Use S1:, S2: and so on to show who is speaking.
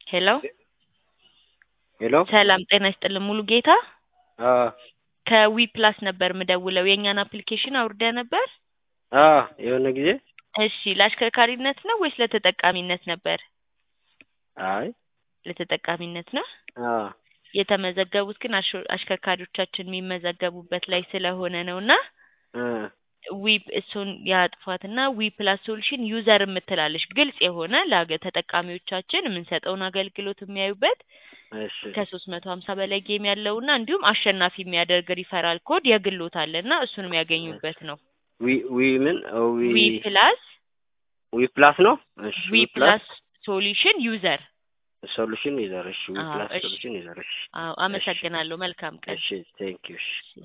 S1: ሄሎ
S2: ሄሎ
S1: ሰላም ጤና ይስጥልን ሙሉ ጌታ
S2: አ
S1: ከዊ ፕላስ ነበር ምደውለው የእኛን አፕሊኬሽን አውርደ ነበር
S2: አ የሆነ ጊዜ
S1: እሺ ለአሽከርካሪነት ነው ወይስ ለተጠቃሚነት ነበር
S2: አይ
S1: ለተጠቃሚነት ነው
S2: አ
S1: የተመዘገቡት ግን አሽ- አሽከርካሪዎቻችን የሚመዘገቡበት ላይ ስለሆነ ነው እና
S2: እ
S1: ዊ እሱን ያጥፏትና ዊ ፕላስ ሶሉሽን ዩዘር የምትላለች ግልጽ የሆነ ለአገ- ተጠቃሚዎቻችን የምንሰጠውን አገልግሎት የሚያዩበት
S2: እሺ
S1: ከሶስት መቶ ሀምሳ በላይ ጌም ያለውና እንዲሁም አሸናፊ የሚያደርግ ሪፈራል ኮድ የግሎት አለና እሱን የሚያገኙበት ነው።
S2: ዊ ዊ ምን ኦ ዊ
S1: ዊ ፕላስ
S2: ዊ ፕላስ ነው እሺ
S1: ዊ ፕላስ ሶሉሽን ዩዘር።
S2: ሶሉሽን ይዘር እሺ ዊ
S1: አዎ፣
S2: ፕላስ
S1: እሺ።
S2: ሶሉሽን ይዘር እሺ
S1: አዎ አመሰግናለሁ። መልካም ቀን።
S2: እሺ ቴንክ ዩ እሺ